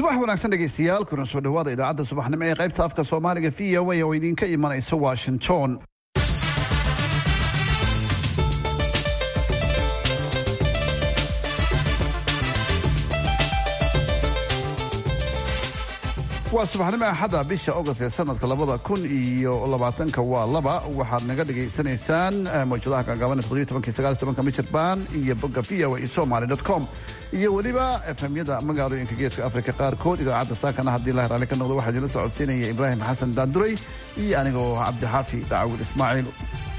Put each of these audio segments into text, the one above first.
subax wanaagsan dhegaystayaal kuna soo dhawaada idaacadda subaxnimo ee qaybta afka soomaaliga v o a oo idinka imanaysa washington waa subaxnimo axada bisha august ee sanadka labada kun iyo labaatanka waa laba waxaad naga dhagaysanaysaan mawjadaha gaagaaban toddobiyo tobanki sagaal tobanka michirbaan iyo bogga v o a somaly dot com iyo weliba efemyada magaalooyinka geeska afrika qaarkood idaacadda saakana haddii la heraale ka noqdo waxaa idinla socodsiinaya ibraahim xasan daanduray iyo anigoo cabdixaafi dacaawil ismaaciil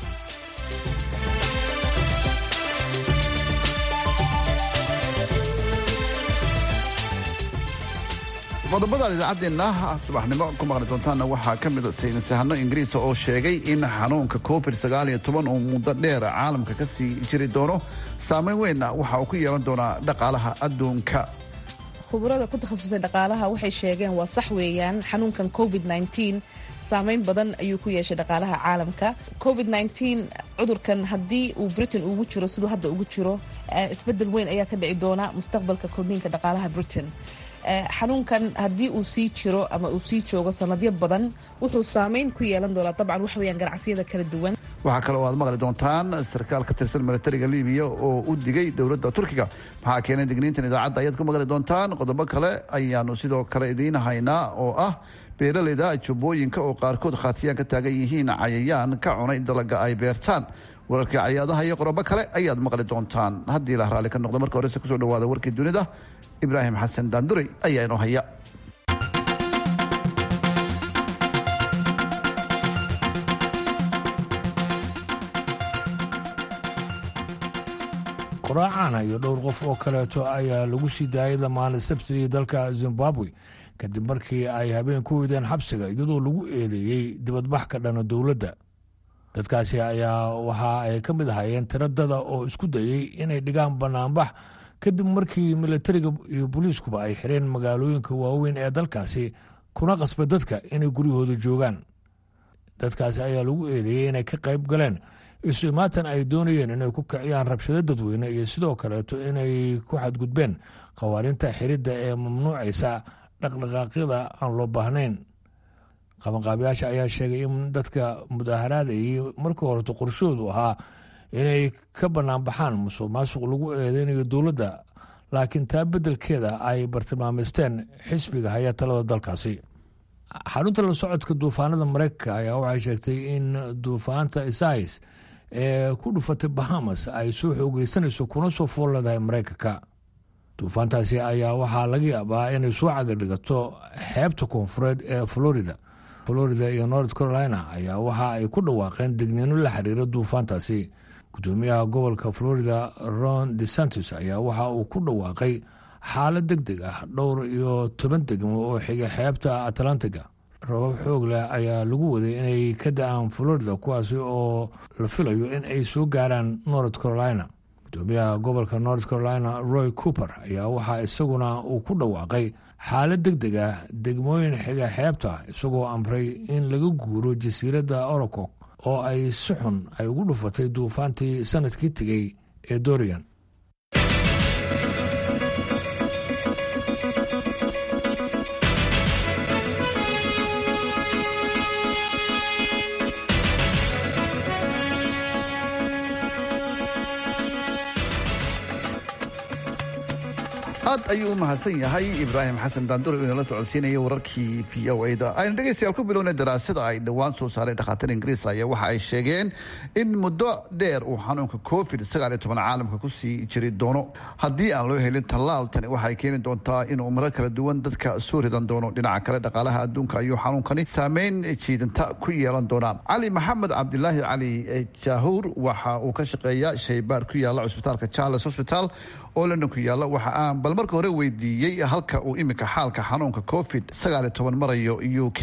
qodobadaad idaacaddeena subaxnimo ku maqli doontaanna waxaa ka mida saynisahano ingiriisa oo sheegay in xanuunka covid sagaal iyo toban uu muddo dheer caalamka ka sii jiri doono saameyn weynna waxa uu ku yeelan doonaa dhaqaalaha adduunka khubarada ku takhasusay dhaqaalaha waxay sheegeen waa sax weeyaan xanuunkan covid saameyn badan ayuu ku yeeshay dhaqaalaha caalamka covid cudurkan haddii uu britain ugu jiro siduu hadda ugu jiro isbedel weyn ayaa ka dhici doona mustaqbalka kordhiinka dhaqaalaha britain xanuunkan haddii uu sii jiro ama uu sii joogo sanadyo badan wuxuu saameyn ku yeelan doonaa dabcan wax weyaan ganacsiyada kala duwan waxaa kale oo aad maqli doontaan sarkaal ka tirsan militariga libiya oo u digay dowladda turkiga maxaa keenay digniintan idaacadda ayaad ku maqli doontaan qodobo kale ayaanu sidoo kale idiin haynaa oo ah beeraleyda jubbooyinka oo qaarkood khaatiyaan ka taagan yihiin cayayaan ka cunay dalaga ay beertaan wararkii cayaadaha iyo qorobo kale ayaad maqli doontaan haddii la raalli ka noqdo marka horese kusoo dhawaada warkii dunida ibraahim xasan daanduray ayaa inoo haya quraacana iyo dhowr qof oo kaleeto ayaa lagu sii daayay dhammaan sabtidii dalka zimbabwe kadib markii ay habeen ku weydeen xabsiga iyadoo lagu eedeeyey dibadbax ka dhana dowladda dadkaasi ayaa waxa ay ka mid ahaayeen tiradada oo isku dayey inay dhigaan banaanbax kadib markii militariga iyo booliiskuba ay xireen magaalooyinka waaweyn ee dalkaasi kuna qasba dadka inay guryahooda joogaan dadkaasi ayaa lagu eedeeyey inay ka qayb galeen isu imaatan ay doonayeen inay ku kiciyaan rabshado dadweyne iyo sidoo kaleeto inay ku xadgudbeen khawaarinta xiridda ee mamnuucaysa dhaqdhaqaaqyada aan loo baahnayn qabanqaabiyaasha ayaa sheegay in dadka mudaaharaadayay markii horeto qorshahoodu ahaa inay ka banaanbaxaan musuq maasuq lagu eedeynayo dowladda laakiin taa beddelkeeda ay bartilmaameysteen xisbiga haya talada dalkaasi xarunta la socodka duufaanada mareykanka ayaa waxay sheegtay in duufaanta isais ee ku dhufatay bahamas ay soo xoogeysanayso kuna soo fool leedahay mareykanka duufaantaasi ayaa waxaa laga yaabaa inay soo cagadhigato xeebta koonfureed ee florida florida iyo north carolina ayaa waxa ay ku dhawaaqeen degniino la xiriira duufaantaasi gudoomiyaha gobolka florida ron desantis ayaa waxa uu ku dhawaaqay xaalad deg deg ah dhowr iyo toban degmo oo xigay xeebta atlantiga rabab xoog leh ayaa lagu waday inay ka da-aan florida kuwaasi oo la filayo in ay soo gaaraan north carolina gudoomiyaha gobolka north carolina roy cooper ayaa waxaa isaguna uu ku dhawaaqay xaalad deg deg ah degmooyin xiga xeebta isagoo amray in laga guuro jasiiradda orocok oo ay si xun ay ugu dhufatay duufaantii sanadkii tegey ee dorian aad ayuu u mahadsan yahay ibraahim xasan daandure oo inala socodsiinaya wararkii v o da aynu dhegeystayaal ku bilownay daraasada ay dhowaan soo saareen dhakhaatiir ingiriis ayaa waxa ay sheegeen in muddo dheer uu xanuunka covid sagaal iyo toban caalamka kusii jiri doono haddii aan loo helin tallaal tani waxay keeni doontaa inuu marar kala duwan dadka soo ridan doono dhinaca kale dhaqaalaha adduunka ayuu xanuunkani saameyn jiidanta ku yeelan doonaa cali maxamed cabdilaahi cali jaahuur waxa uu ka shaqeeya shaybaar ku yaala cusbitaalka charles hosbital oo london ku yaalla waxa aan bal marka hore weydiiyey halka uu iminka xaalka xanuunka covid sagaal iyo toban marayo u k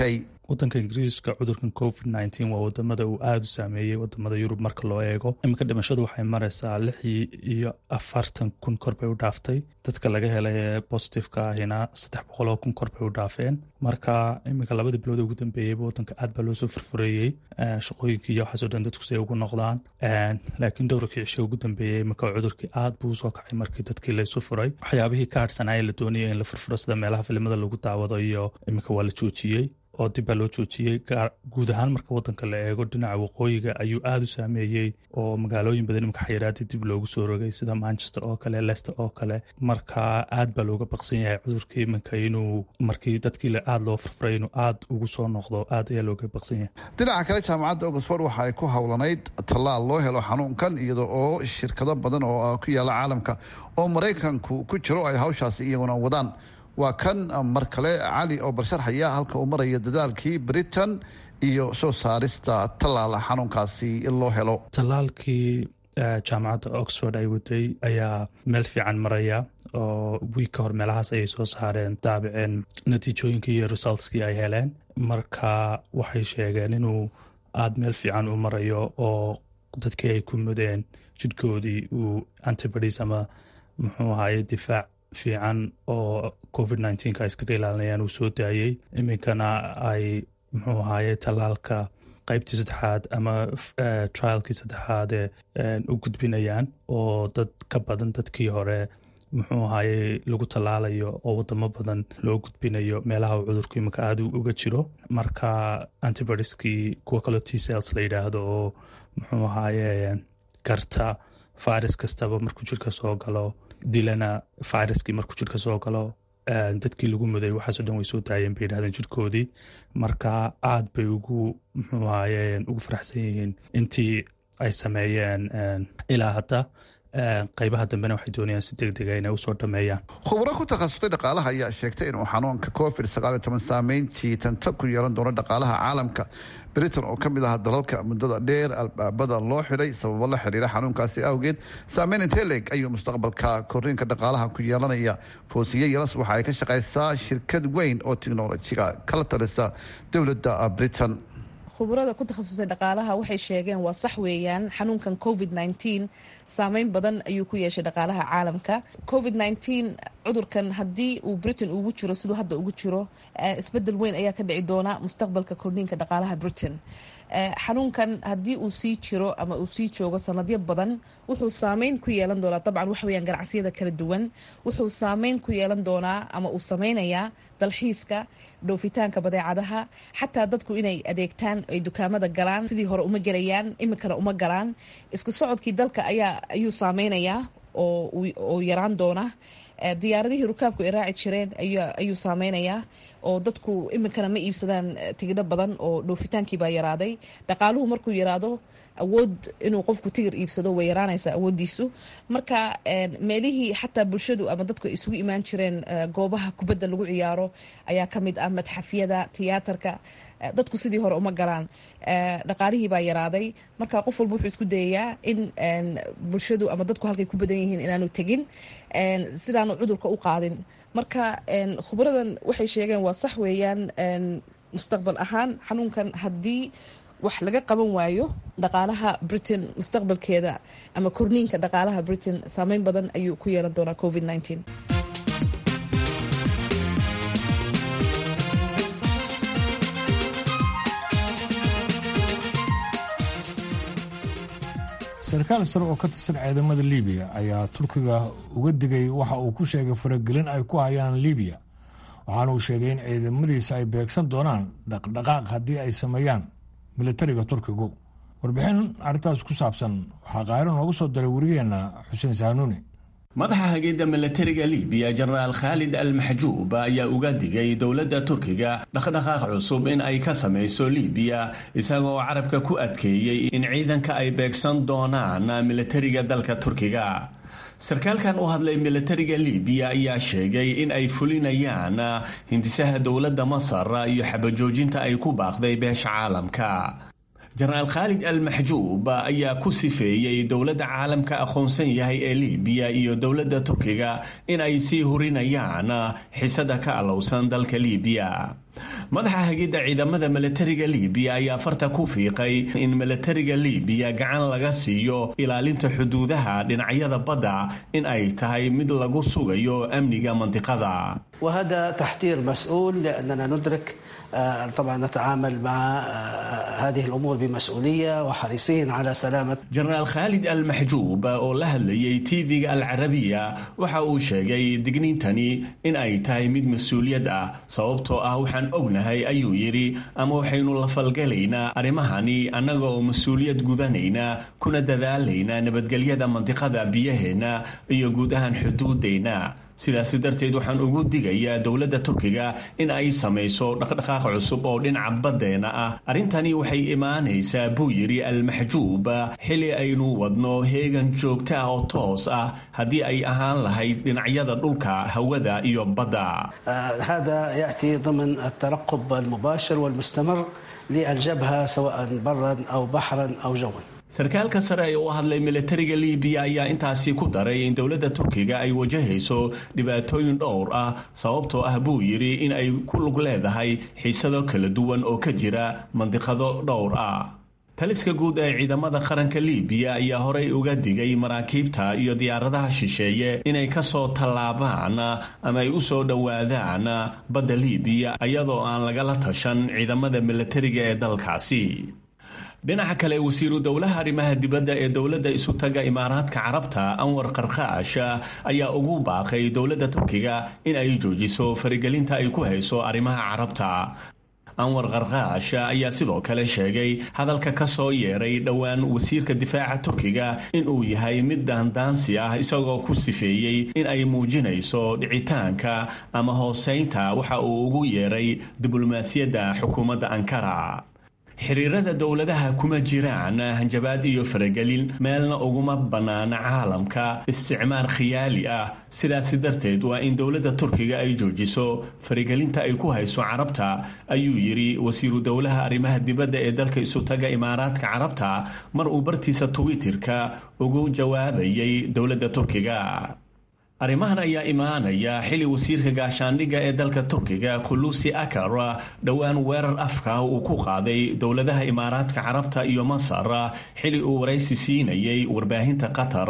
wadanka ingiriiska cudurkan covid nneteen waa wadamada uu aada u saameeyey wadamada yurub marka loo eego iminka dhimashadu waxay mareysaa lix iyo afartan kun kor bay u dhaaftay dadka laga helay ee bositifeka ahina saddex boqoloo kun kor bay u dhaafeen marka iminka labadii bilood ugu dambeeyeyba wadanka aad baa loosoo furfureeyey shaqooyinkii iyo waxaasoo dhan dadku siay ugu noqdaan laakiin dhowrkii cisho ugu dambeeyey iminka cudurkii aad buu usoo kacay markii dadkii laysu furay waxyaabihii ka harhsanaaye la doonayay in la furfuro sida meelaha filimada lagu daawado iyo iminka waa la joojiyey oo dib baa loo joojiyey guud ahaan marka wadanka la eego dhinaca waqooyiga ayuu aada u saameeyey oo magaalooyin badan iminka xayiraadii dib loogu soo rogay sida manchester oo kale lester oo kale marka aad baa looga baqsan yahay cudurkii iminka inuu markii dadkii aada loo furfuray inuu aada ugu soo noqdo aad ayaa looga baqsan yahay dhinaca kale jaamacadda oxford waxa ay ku howlanayd tallaal loo helo xanuunkan iyada oo shirkado badan oo ku yaala caalamka oo maraykanku ku jiro ay hawshaasi iyaguna wadaan waa kan mar kale cali oo barsharxaya halka uu maraya dadaalkii britain iyo soo saarista tallaala xanuunkaasi loo helo tallaalkii jaamacadda oxford ay waday ayaa meel fiican maraya oo wiig ka hor meelahaas ayay soo saareen daabiceen natiijooyinkii iyo resultskii ay heleen marka waxay sheegeen inuu aada meel fiican u marayo oo dadkii ay ku mudeen jidhkoodii uu antibodies ama muxuu ahaye difaac fiican oo covid nneteen-ka ay iskaga ilaalinayaan uu soo daayey iminkana ay muxuu ahaye tallaalka qeybtii saddexaad ama trialkii saddexaade u gudbinayaan oo dad ka badan dadkii hore muxuu ahaye lagu tallaalayo oo wadamo badan loo gudbinayo meelaha uu cudurku iminka aada uga jiro marka antibodieskii kuwa kaloo t cells la yidhaahdo oo muxuu ahaye garta virus kastaba markuu jirka soo galo dilana viruskii markuu jirka soo galo dadkii lagu muday waxaaso dhan way soo daayeen bay yidhahdeen jirkoodii marka aad bay ugu muxuu ahaye ugu faraxsan yihiin intii ay sameeyeen ilaa hadda qaybaha dambena waxay doonayaan si deg dega inay usoo dhameeyaan khubro ku takhasustay dhaqaalaha ayaa sheegtay inuu xanuunka covid sagaaliyo toban saameyn jiitanta ku yeelan doono dhaqaalaha caalamka britain oo ka mid aha dalalka muddada dheer albaabada loo xidhay sababo la xidhiira xanuunkaasi awgeed saameyn intee leeg ayuu mustaqbalka koriinka dhaqaalaha ku yeelanaya foosiye yalas waxa ay ka shaqaysaa shirkad weyn oo tiknolojiga kala talisa dowladda britain khubarada ku takhasusay dhaqaalaha waxay sheegeen waa sax weeyaan xanuunkan covid nneteen saameyn badan ayuu ku yeeshay dhaqaalaha caalamka covid nneteen cudurkan haddii uu britain ugu jiro siduu hadda ugu jiro isbedel weyn ayaa ka dhici doona mustaqbalka kordhiinka dhaqaalaha britain xanuunkan haddii uu sii jiro ama uu sii joogo sanadyo badan wuxuu saameyn ku yeelan doonaa dabcan waxa weyaan ganacsiyada kala duwan wuxuu saameyn ku yeelan doonaa ama uu sameynayaa dalxiiska dhoofitaanka badeecadaha xataa dadku inay adeegtaan ay dukaamada galaan sidii hore uma gelayaan iminkana uma galaan isku socodkii dalka ayaa ayuu saameynayaa oo yaraan doona diyaaradihii rukaabku ay raaci jireen ayuu saameynayaa oo dadku iminkana ma iibsadaan tigidho badan oo dhoofitaankii baa yaraaday dhaqaaluhu markuu yaraado awood inuu qofku tigir iibsado way yaraanaysaa awoodiisu marka meelihii xataa bulshadu ama dadku ay isugu imaan jireen goobaha kubadda lagu ciyaaro ayaa ka mid ah madxafyada tiyaatarka dadku sidii hore uma galaan dhaqaalihii baa yaraaday marka qof walba wuxuu isku dayayaa in bulshadu ama dadku halkay ku badan yihiin inaanu tegin sidaanu cudurka u qaadin marka khubradan waxay sheegeen waa sax weeyaan mustaqbal ahaan xanuunkan haddii wax laga qaban waayo dhaqaalaha britain mustaqbalkeeda ama korniinka dhaqaalaha britain saameyn badan ayuu ku yeelan doonaa covid nneteen sarkaal sare oo ka tirsan ciidamada libiya ayaa turkiga uga digay waxa uu ku sheegay faragelin ay ku hayaan libiya waxaana uu sheegay in ciidamadiisa ay beegsan doonaan dhaqdhaqaaq haddii ay sameeyaan militariga turkigu warbixin arrintaas ku saabsan waxaa qaahiro noogu soo diray warigeenna xuseen saanuuni madaxa hagidda milatariga libiya jenaraal khaalid al maxjuub ayaa uga digay dowladda turkiga dhaqdhaqaaq cusub in ay ka samayso libiya isagoo carabka ku adkeeyey in ciidanka ay beegsan doonaan milatariga dalka turkiga sarkaalkan u hadlay milatariga libiya ayaa sheegay in ay fulinayaan hindisaha dowladda masar iyo xabajoojinta ay ku baaqday beesha caalamka jenaraal khaalid al maxjuub ayaa ku sifeeyey dowladda caalamka aqoonsan yahay ee libiya iyo dowladda turkiga in ay sii hurinayaan xisada ka alowsan dalka libiya madaxa hagidda ciidamada milatariga libiya ayaa farta ku fiiqay in milatariga libiya gacan laga siiyo ilaalinta xuduudaha dhinacyada badda in ay tahay mid lagu sugayo amniga mandiqada وهذا تحذير مسؤول لأننا ندرك طبعا نتعامل مع هذه الأمور بمسؤولية وحريصين على سلامة jenaraal khaalid al maxjuub oo la hadlayay tv-ga al carabiya waxa uu sheegay digniintani in ay tahay mid mas-uuliyad ah sababtoo ah waxaan ognahay ayuu yidhi ama waxaynu la falgalaynaa arrimahani annaga oo mas-uuliyad gudanayna kuna dadaalayna nabadgelyada mandiqada biyaheenna iyo guud ahaan xuduudayna sidaasi darteed waxaan ugu digayaa dowladda turkiga in ay samayso dhaqdhaqaaq cusub oo dhinaca baddeena ah arrintani waxay imaanaysaa buu yidhi al-maxjuub xili aynu wadno heegan joogto ah oo toos ah haddii ay ahaan lahayd dhinacyada dhulka hawada iyo badda هذا يأتي ضمن الترقب المباشر والمستمر للجبهة سواء برا أو بحرا أو جوا sarkaalka sare ee u hadlay milatariga libiya ayaa intaasi ku daray in dowladda turkiga ay wajahayso dhibaatooyin dhowr ah sababtoo ah buu yidhi in ay ku lug leedahay xiisado kala duwan oo ka jira mandiqado dhowr ah taliska guud ee ciidamada qaranka libiya ayaa horey uga digay maraakiibta iyo diyaaradaha shisheeye inay kasoo tallaabaan ama ay u soo dhowaadaan badda libiya iyadoo aan lagala tashan ciidamada milatariga ee dalkaasi dhinaca kale wasiiru dowlaha arrimaha dibadda ee dowladda isu taga imaaraadka carabta anwar qarqaash ayaa ugu baaqay dowladda turkiga in ay joojiso farigelinta ay ku hayso arrimaha carabta anwar qarqaash ayaa sidoo kale sheegay hadalka ka soo yeeray dhowaan wasiirka difaaca turkiga in uu yahay mid daandaansi ah isagoo ku sifeeyey in ay muujinayso dhicitaanka ama hooseynta waxa uu ugu yeeray diblomaasiyadda xukuumadda ankara xiriirada dowladaha kuma jiraan hanjabaad iyo faragelin meelna uguma bannaana caalamka isticmaar khiyaali ah sidaasi darteed waa in dowladda turkiga ay joojiso faragelinta ay ku hayso carabta ayuu yidhi wasiiru dowlaha arrimaha dibadda ee dalka isu taga imaaraadka carabta mar uu bartiisa twitterka ugu jawaabayay dowladda turkiga arrimahan ayaa imaanaya xili wasiirka gaashaandhigga ee dalka turkiga khulusi akar dhowaan weerar afka uu ku qaaday dowladaha imaaraadka carabta iyo masar xili uu waraysi siinayay warbaahinta qatar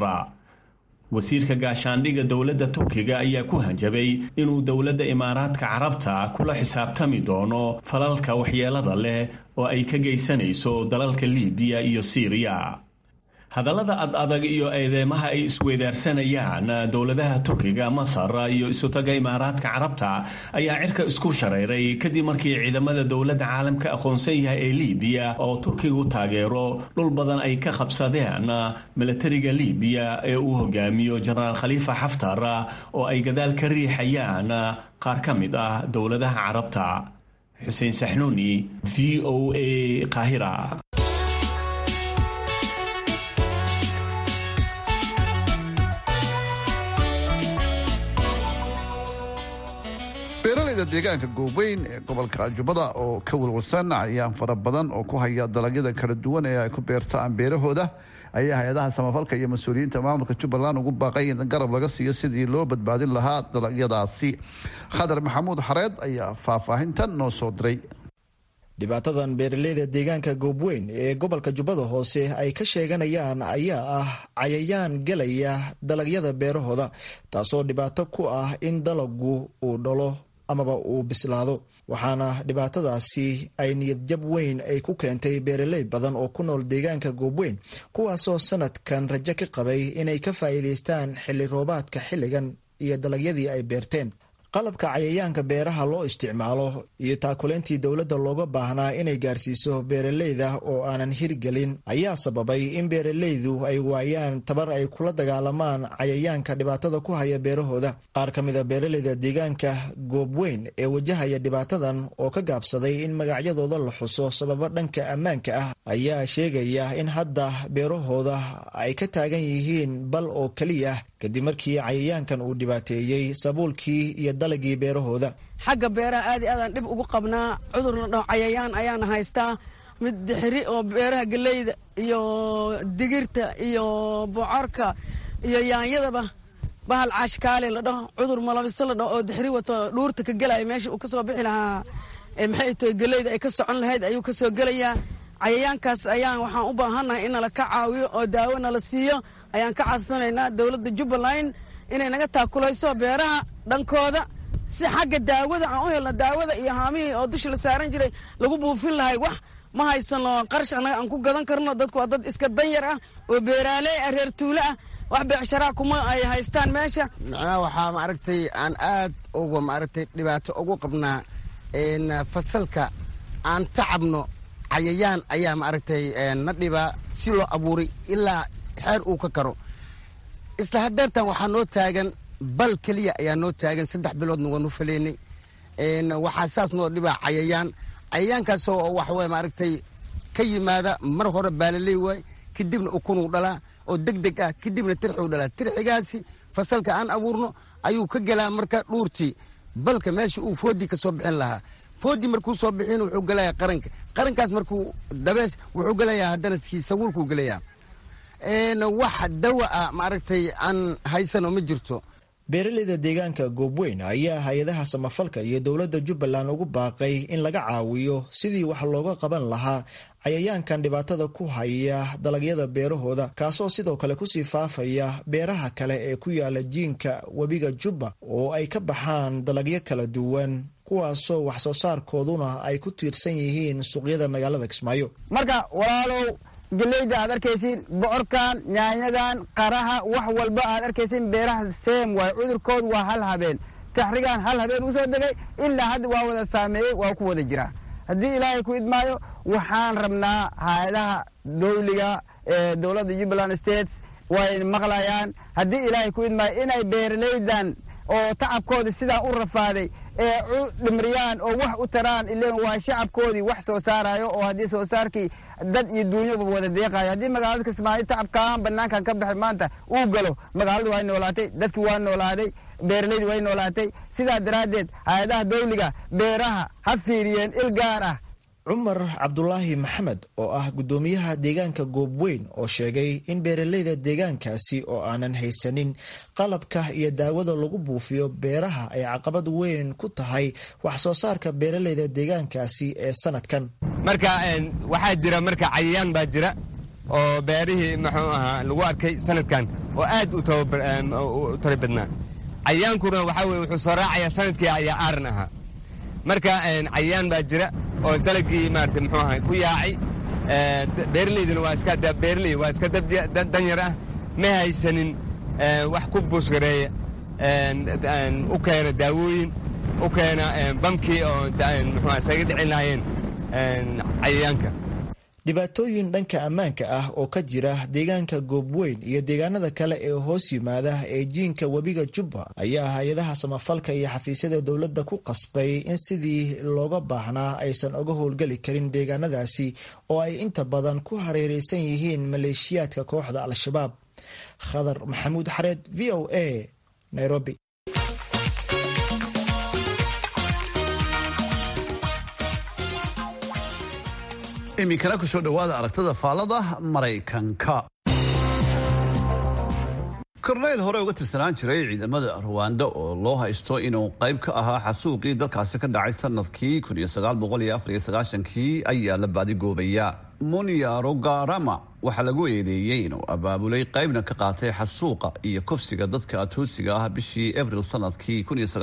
wasiirka gaashaandhigga dowladda turkiga ayaa ku hanjabay inuu dowladda imaaraadka carabta kula xisaabtami doono falalka waxyeelada leh oo ay ka geysanayso dalalka libiya iyo siiriya hadallada ad adag iyo eedeymaha ay isweydaarsanayaan dowladaha turkiga masar iyo isutaga imaaraadka carabta ayaa cirka isku shareeray kadib markii ciidamada dowladda caalamka aqoonsan yahay ee libiya oo turkigu taageero dhul badan ay ka qabsadeen milatariga libiya ee uu hogaamiyo jenaraal khaliifa xaftar oo ay gadaal ka riixayaan qaar ka mid ah dowladaha carabta xuseen saxnuuni v o a qaahira beeralayda deegaanka gooweyn ee gobolka jubbada oo ka walwalsan cayayaan fara badan oo ku haya dalagyada kala duwan ee ay ku beertaan beerahooda ayaa hay-adaha samafalka iyo mas-uuliyiinta maamulka jubbaland ugu baaqay in garab laga siiyo sidii loo badbaadin lahaa dalagyadaasi khadar maxamuud xareed ayaa faahfaahintan noo soo diray dhibaatadan beeraleyda deegaanka goobweyn ee gobolka jubbada hoose ay ka sheeganayaan ayaa ah cayayaan gelaya dalagyada beerahooda taasoo dhibaato ku ah in dalagu uu dhalo amaba uu bislaado waxaana dhibaatadaasi ay niyadjab weyn ay ku keentay beeraley badan oo ku nool deegaanka goobweyn kuwaasoo sanadkan rajo ka qabay inay ka faa'iidaystaan xilli roobaadka xilligan iyo dalagyadii ay beerteen qalabka cayayaanka beeraha loo isticmaalo iyo taakuleyntii dowladda looga baahnaa inay gaarsiiso beeraleyda oo aanan hirgelin ayaa sababay in beeraleydu ay waayaan tabar ay kula dagaalamaan cayayaanka dhibaatada ku haya beerahooda qaar ka mid a beeraleyda deegaanka goobweyn ee wajahaya dhibaatadan oo ka gaabsaday in magacyadooda la xuso sababo dhanka ammaanka ah ayaa sheegaya in hadda beerahooda ay ka taagan yihiin bal oo keliya kadib markii cayayaankan uu dhibaateeyey sabuulkii iyo dalagii beerahooda xagga beeraha aad i aadaan dhib ugu qabnaa cudur la dhaho cayayaan ayaana haystaa mid dixiri oo beeraha geleyda iyo digirta iyo bocorka iyo yaanyadaba bahal caashkaale la dhaho cudur malabiso la dhaho oo dixiri wato dhuurta ka gelaya meesha uu kasoo bixi lahaa maxay tahay geleyda ay ka socon lahayd ayuu ka soo gelayaa cayayaankaas ayaan waxaan u baahannahay in nala ka caawiyo oo daawo nala siiyo ayaan ka codsanaynaa dowladda jubbaland inay naga taakulayso beeraha dhankooda si xagga daawada aan u helno daawada iyo haamihii oo dusha la saaran jiray lagu buufin lahay wax ma haysano qarash annaga aan ku gadan karno dadku waa dad iska danyar ah oo beeraaley ah reer tuulo ah wax beecsharaa kuma ay haystaan meesha macnaha waxaa maaragtay aan aad uga maaragtay dhibaato ugu qabnaa fasalka aan tacabno cayayaan ayaa maaragtay na dhibaa si loo abuuray ilaa xeer uu ka karo isla hadeertan waxaa noo taagan bal keliya ayaa noo taagan saddex biloodna waanu faleynay waxaa saas noo dhibaa cayayaan cayayaankaasoo waxaway maaragtay ka yimaada mar hore baalaley waay kadibna ukunuu dhalaa oo deg deg ah kadibna tirxuu dhalaa tirxigaasi fasalka aan abuurno ayuu ka gelaa marka dhuurtii balka meesha uu foodii ka soo bixin lahaa foodii markuu soo bixin wuxuu gelayaa qaranka qarankaas markuu dabees wuxuu gelayaa haddana kii saguulkuu gelayaa wax dawa ah maaragtay aan haysano ma jirto beeraleyda deegaanka goobweyn ayaa hay-adaha samafalka iyo dowladda jubbaland ugu baaqay in laga caawiyo sidii wax looga qaban lahaa cayayaankan dhibaatada ku haya dalagyada beerahooda kaasoo sidoo kale kusii faafaya beeraha kale ee ku yaala jiinka webiga jubba oo ay ka baxaan dalagyo kala duwan kuwaasoo wax soo saarkooduna ay ku tiirsan yihiin suuqyada magaalada kismaayo marka walaalow geleyda aad arkaysiin bocorkan yaanyadan qaraha wax walba aad arkaysiin beeraha seem waay cudurkood waa hal habeen taxrigaan hal habeen u soo degay ilaa hadda waa wada saameeyey waa ku wada jiraa haddii ilaahay ku idmaayo waxaan rabnaa hay-adaha dowliga ee dowladda jubbaland states way maqlayaan haddii ilaahay ku idmaayo inay beeraleydan oo tacabkoodii sidaa u rafaaday ee u dhimriyaan oo wax u taraan ilen waa shacabkoodii wax soo saarayo oo haddii soo saarkii dad iyo duunyaba wada deeqayo haddii magaalada kismaayo tacabkaan banaankan ka baxay maanta uu galo magaaladu waa noolaatay dadkii waa noolaaday beeraleydii way noolaatay sidaa daraaddeed hay-adaha dawliga beeraha ha fiiriyeen il gaar ah cumar cabdulaahi maxamed oo ah guddoomiyaha deegaanka goobweyn oo sheegay in beeraleyda deegaankaasi oo aanan haysanin qalabka iyo daawada lagu buufiyo beeraha ay caqabad weyn ku tahay wax soo saarka beeraleyda deegaankaasi ee sanadkan marka waxaa jira marka cayayaan baa jira oo beerihii muxuu ahaa lagu arkay sanadkan oo aad u tari badnaa cayayaankuna waxaa weye wuxuu soo raacayaa sanadkii ayaa aaran ahaa marka cayayaan baa jira oo dalagii maarata muxuu ahay ku yaacay beeraleyduna waa iska beeraley waa iska dad danyar ah ma haysanin wax ku buusgareeya u keena daawooyin u keena bamkii oo muxuu isaga dhicin lahaayeen cayayaanka dhibaatooyin dhanka ammaanka ah oo ka jira deegaanka goobweyn iyo deegaanada kale ee hoos yimaada ee jiinka webiga jubba ayaa hay-adaha samafalka iyo xafiisyada dowladda ku qasbay in sidii looga baahnaa aysan uga howlgeli karin deegaanadaasi oo ay inta badan ku hareereysan yihiin maleeshiyaadka kooxda al-shabaab khadar maxamuud xareed v o a nairobi iminkana kusoo dhowaada aragtada faallada maraykanka korneyl hore uga tirsanaan jiray ciidamada ruwanda oo loo haysto inuu qayb ka ahaa xasuuqii dalkaasi ka dhacay sanadkii kii ayaa la baadigoobaya munyarogarama waxaa lagu eedeeyey inuu abaabulay qaybna ka qaatay xasuuqa iyo kufsiga dadka atuutsiga ah bishii abril sanadkii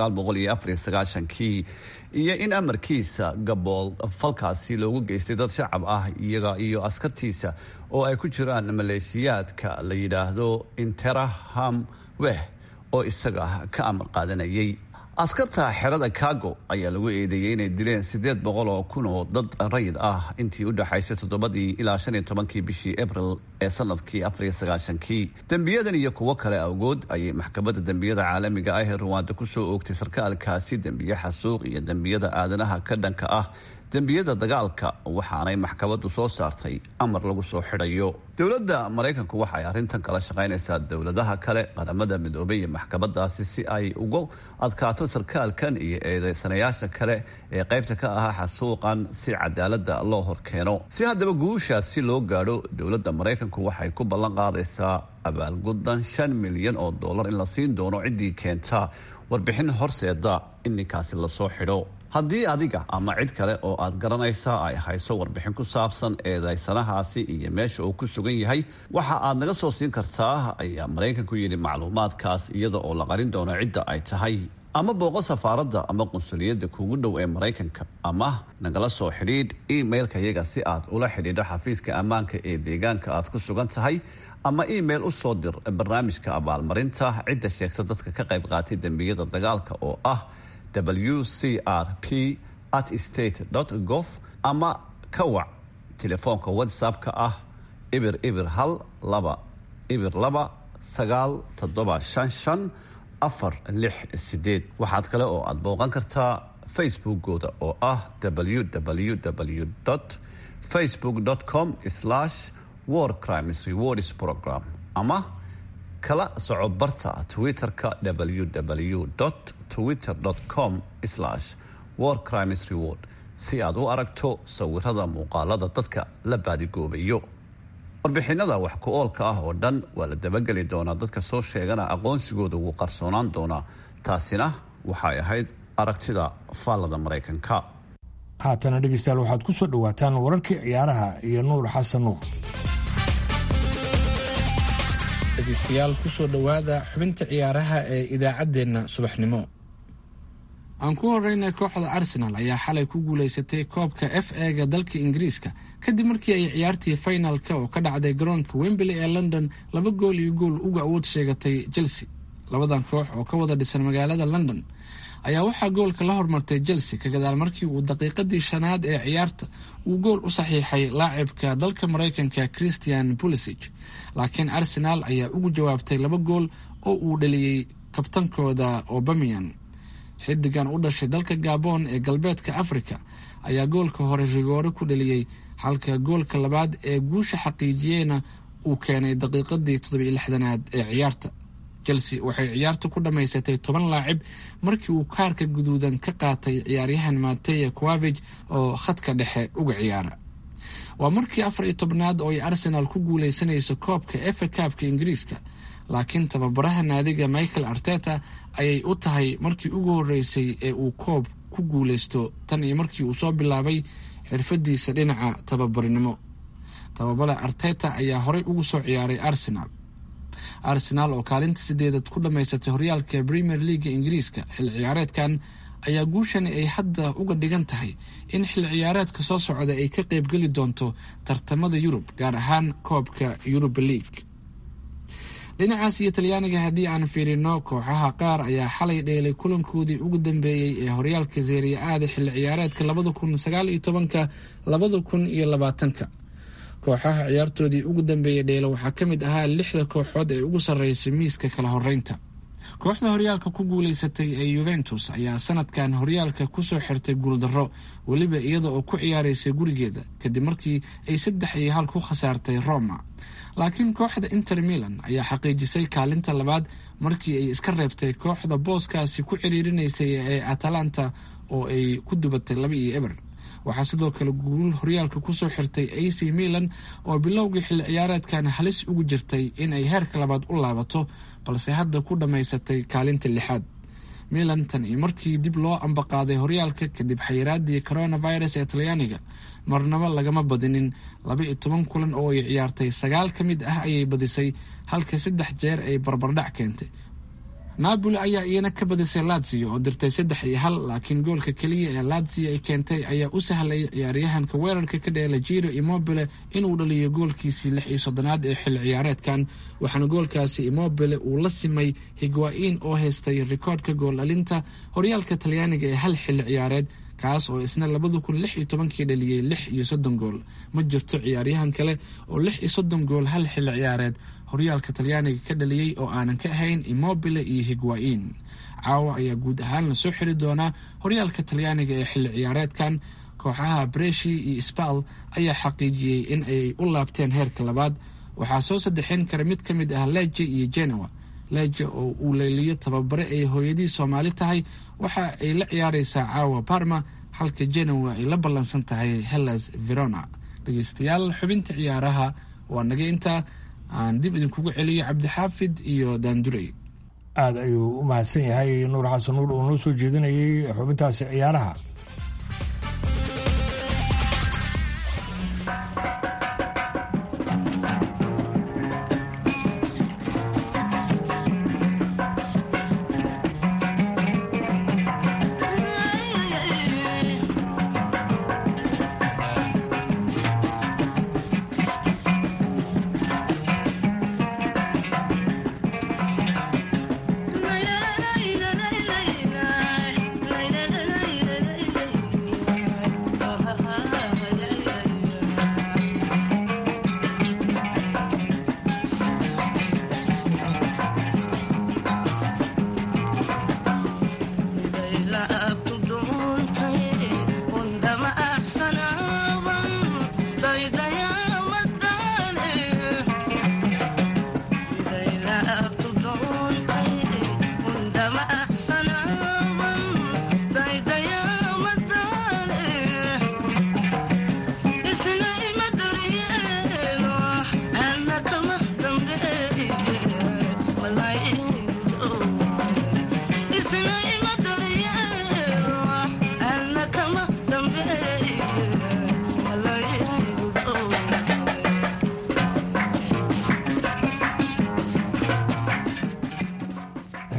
kii iyo in amarkiisa gabool falkaasi loogu geystay dad shacab ah iyaga iyo askartiisa oo ay ku jiraan maleeshiyaadka la yidhaahdo interaham weh oo isaga ka amar qaadanayay askarta xerada kago ayaa lagu eedeeyey inay dileen sideed boqol oo kun oo dad rayid ah intii u dhexaysay toddobadii ilaa shan iyo tobankii bishii abril ee sanadkii afariyo sagaashankii dembiyadan iyo kuwo kale awgood ayay maxkamadda dembiyada caalamiga ah ee ruwaanda kusoo oogtay sarkaalkaasi dembiye xasuuq iyo dembiyada aadanaha ka dhanka ah dembiyada dagaalka waxaanay maxkamaddu soo saartay amar lagu soo xidhayo dowladda maraykanku waxa ay arrintan kala shaqaynaysaa dowladaha kale qaramada midoobay iyo maxkamadaasi si ay uga adkaato sarkaalkan iyo eedeysanayaasha kale ee qaybta ka ahaa xasuuqan si cadaalada loo horkeeno si haddaba guushaasi loo gaadho dowladda maraykanku waxay ku ballan qaadaysaa abaalguddan shan milyan oo dollar in la siin doono ciddii keenta warbixin horseeda in ninkaasi lasoo xidho haddii adiga ama cid kale oo aad garanaysaa ay hayso warbixin ku saabsan eedaysanahaasi iyo meesha uu ku sugan yahay waxa aad naga soo siin kartaa ayaa maraykanku yidhi macluumaadkaas iyada oo la qarin doono cidda ay tahay ama booqo safaaradda ama qunsuliyadda kugu dhow ee maraykanka ama nagala soo xidhiidh emailka yaga si aad ula xidhiidho xafiiska ammaanka ee deegaanka aad ku sugan tahay ama email u soo dir barnaamijka abaalmarinta cidda sheegta dadka ka qayb qaatay dembiyada dagaalka oo ah w c r p at state gov ama ka wac telefoonka whatsapp-ka ah ibir ibir hal laba ibir laba sagaal toddoba shan shan afar lix sideed waxaad kale oo aad booqan kartaa facebookooda oo ah www facebook com war crimes rewards program ama kala soco barta twitter-ka www twitter com war crimes reward si aad u aragto sawirada muuqaalada dadka la baadigoobayo warbixinada wax ku oolka ah oo dhan waa la dabageli doonaa dadka soo sheegana aqoonsigooda wuu qarsoonaan doonaa taasina waxay ahayd aragtida faallada maraykanka haatana dhegeystayaal waxaad ku soo dhowaataan wararkii ciyaaraha iyo nuur xasan nuur dhegeystayaal kusoo dhowaada xubinta ciyaaraha ee idaacaddeenna subaxnimo aan ku horreynay kooxda arsenal ayaa xalay ku guulaysatay koobka f ega dalka ingiriiska kadib markii ay ciyaartii finalka oo ka dhacday garoonka wembley ee london laba gool iyo gool uga awood sheegatay chelsea labadan koox oo ka wada dhisan magaalada london ayaa waxaa goolka la hormartay chelsea ka gadaal markii uu daqiiqadii shanaad ee ciyaarta uu gool u saxiixay laacibka dalka maraykanka christian pulisic laakiin arsenal ayaa ugu jawaabtay laba gool oo uu dhaliyey kabtankooda obamian xidigan u dhashay dalka gabon ee galbeedka africa ayaa goolka hore rigoore ku dhaliyey halka goolka labaad ee guusha xaqiijiyeyna uu keenay daqiiqadii toddobiyo lixdanaad ee ciyaarta chelsea waxay ciyaarta ku dhammaysatay toban laacib markii uu kaarka guduudan ka qaatay ciyaaryahan mateya quavig oo khadka dhexe uga ciyaara waa markii afar iyo tobnaad oo ay arsenal ku guuleysanayso koobka efa kaabka ingiriiska laakiin tababaraha naadiga michael arteta ayay u tahay markii ugu horeysay ee uu koob ku guuleysto tan iyo markii uu soo bilaabay xirfadiisa dhinaca tababarnimo tababara arteta ayaa horey ugu soo ciyaaray arsenal arsenal oo kaalinta sideedad ku dhammaysatay horyaalka premier leaga ingiriiska xil ciyaareedkan ayaa guushani ay hadda uga dhigan tahay in xil ciyaareedka soo socda ay ka qeybgeli doonto tartamada yurub gaar ahaan koobka yuruba league dhinacaas iyo talyaaniga haddii aan fiirino kooxaha qaar ayaa xalay dheelay kulankoodii ugu dambeeyey ee horyaalka seeriya aada xilli ciyaareedka labada kun sagaal iyo tobanka labada kun iyo labaatanka kooxaha ciyaartoodii ugu dambeeyey dheelo waxaa ka mid ahaa lixda kooxood ee ugu sarreysay miiska kala horeynta kooxda horyaalka ku guuleysatay ee yuventus ayaa sanadkan horyaalka kusoo xirtay guuldarro weliba iyada oo ku ciyaaraysay gurigeeda kadib markii ay saddex iyo hal ku khasaartay roma laakiin kooxda inter milan ayaa xaqiijisay kaalinta labaad markii ay iska reebtay kooxda booskaasi ku ciriirinaysay ee atalanta oo ay ku dubatay laba iyo eber waxaa sidoo kale guul horyaalka kusoo xirtay ac milan oo bilowgii xilli ciyaareedkan halis ugu jirtay in ay heerka labaad u laabato balse hadda ku dhammaysatay kaalinta lixaad milan tan iyo markii dib loo ambaqaaday horyaalka kadib xayiraadii coronavirus ee talyaaniga marnabo lagama badinin laba iyo toban kulan oo ay ciyaartay sagaal ka mid ah ayay badisay halka saddex jeer ay barbardhac keentay napoli ayaa iyana ka badisay lazio oo dirtay saddex iyo hal laakiin goolka keliya ee lazio ay keentay ayaa u sahlayay ciyaaryahanka weerarka ka dheela jiro immobile inuu dhaliyo goolkiisii lix iyo soddonaad ee xilli ciyaareedkan waxaana goolkaasi immobile uu la simay higwa-in oo haystay rikoodhka gool dhalinta horyaalka talyaaniga ee hal xilli ciyaareed kaas oo isna labada kun lix iyo tobankii dhaliyey lix iyo soddon gool ma jirto ciyaaryahan kale oo lix iyo soddon gool hal xilli ciyaareed horyaalka talyaaniga ka dhaliyey oo aanan ka ahayn immobile iyo higwa-in caawa ayaa guud ahaan lasoo xiri doonaa horyaalka talyaaniga ee xilli ciyaareedkan kooxaha breshi iyo sbal ayaa xaqiijiyey in ay u laabteen heerka labaad waxaa soo saddexeyn kara mid ka mid ah leje iyo genoa leje oo uu leeliyo tababare ay hooyadii soomaali tahay waxa ay la ciyaareysaa caawa barma halka genoa ay la ballansan tahay hellas verona dhegeystayaal xubinta ciyaaraha waa naga intaa aan dib idinkugu celiyo cabdixaafid iyo daandurey aada ayuu u mahadsan yahay nuur xasan nuur oo noo soo jeedinayay xubintaasi ciyaaraha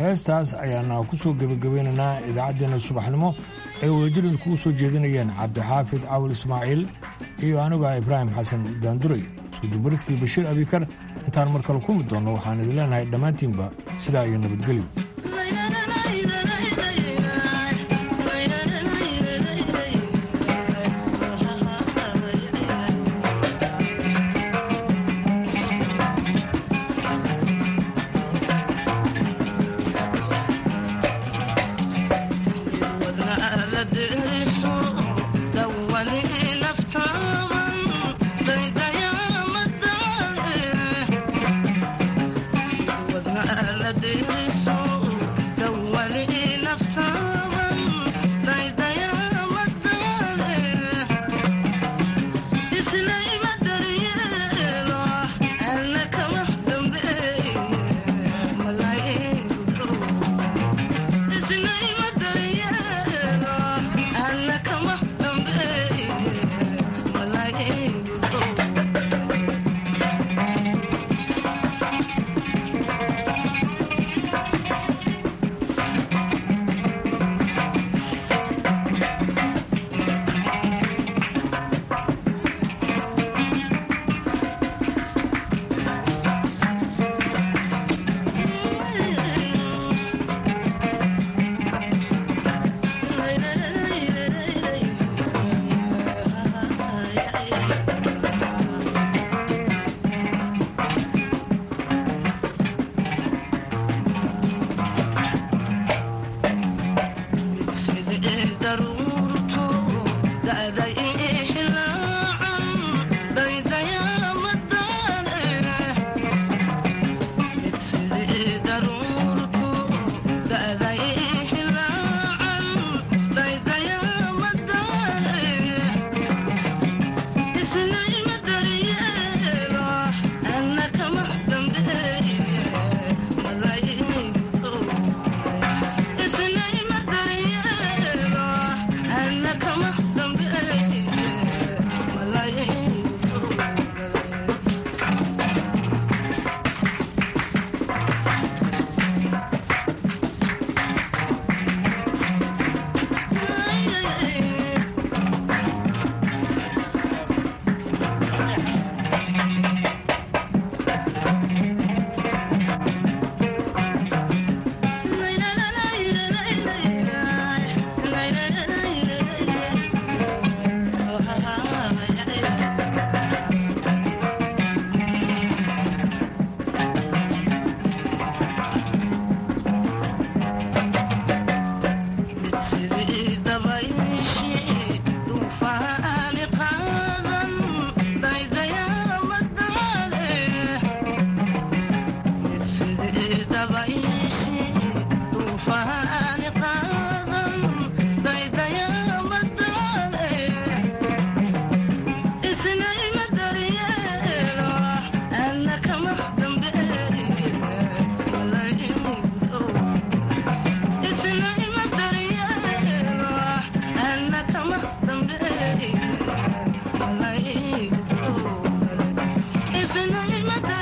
heestaas ayaana ku soo gebagabeynaynaa idaacaddeenna subaxnimo ay wadajirad kugu soo jeedinayeen cabdixaafid cawil ismaaciil iyo aniga ibraahim xasan daanduray iskudubaridkii bashiir abikar intaan mar kale kulmi doonno waxaan idin leenahay dhammaantiinba sidaa iyo nabadgelyo This